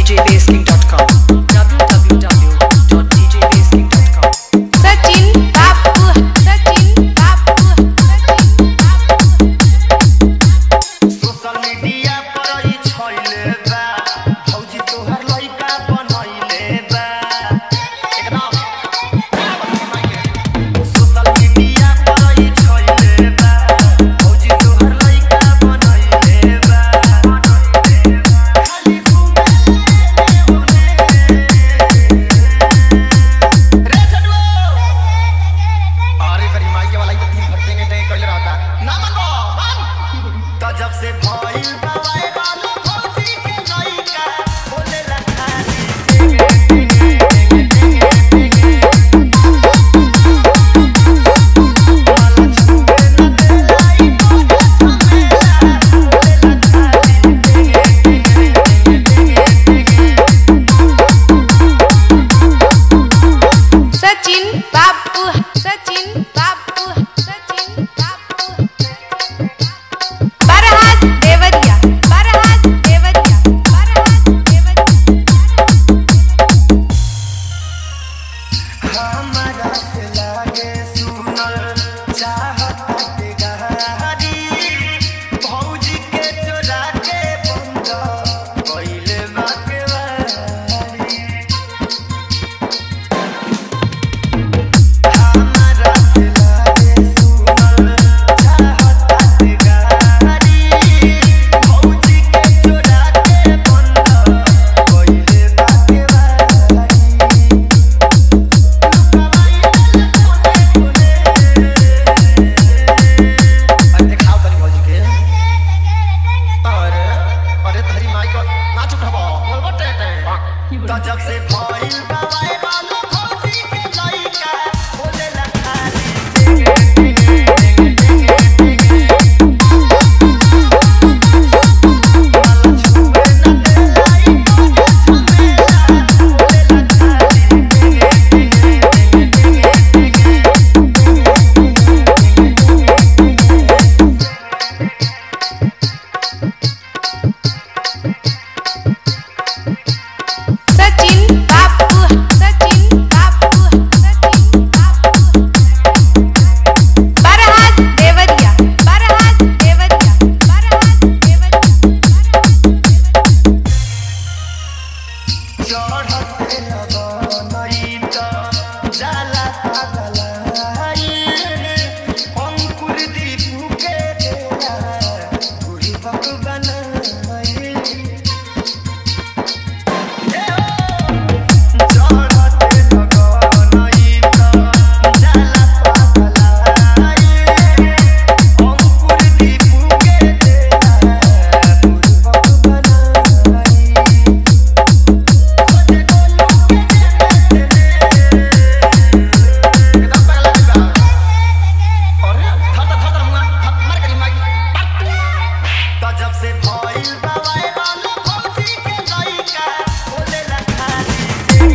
www.djbasking.com www.djbasking.com Sachin बापू सचिन बापू सचिन बापू सोशल मीडिया पर ई छइले बा भौजी तोहर लइका बनइले बा एकदम सोशल मीडिया पर ई छइले बा भौजी तोहर लइका बनइले बा खाली घूमे रे चलो अरे करी माई के वाला ई तीन फटेंगे टे कइले रहता ना मानो मान तो जब से भइल बवाए बालो भौजी के लइका बोले ला खाली सचिन बापू सचिन बापू सचिन बापू बरहात देवरिया बरहात देवरिया बरहात देवरिया हमरा से लागे सुनल चाहत गाड़ी भौजी के चोरा के बंद कइले बाके वारी हमरा से लागे सुनल चाहत गाड़ी भौजी के चोरा के बंद कइले बाके वारी अरे खाओ तनी भौजी के अरे अरे धरी माई को नाच उठाबो बोलबो टे टे तो जब से भइल बवाए बालो भौजी के लइका बोले ला खाली सचिन बापू सचिन बापू सचिन बापू बरहात देवरिया बरहात देवरिया बरहात देवरिया चढ़ते लगनई त जाला पागलाई अंकुर दीपू के डेरा बुढ़ी बक बनाई ए ओ चढ़ते लगनई त जाला पागलाई अंकुर दीपू के डेरा बुढ़ी बक बनाई जब से भइल बवाए बालो भौजी के लइका बोले ला खाली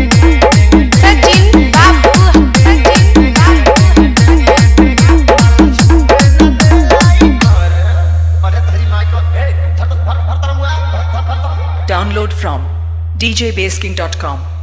सचिन बापू सचिन बापू अरे धरी माई को ए धर धर धर धर मुआ धर धर धर Download from djbasking.com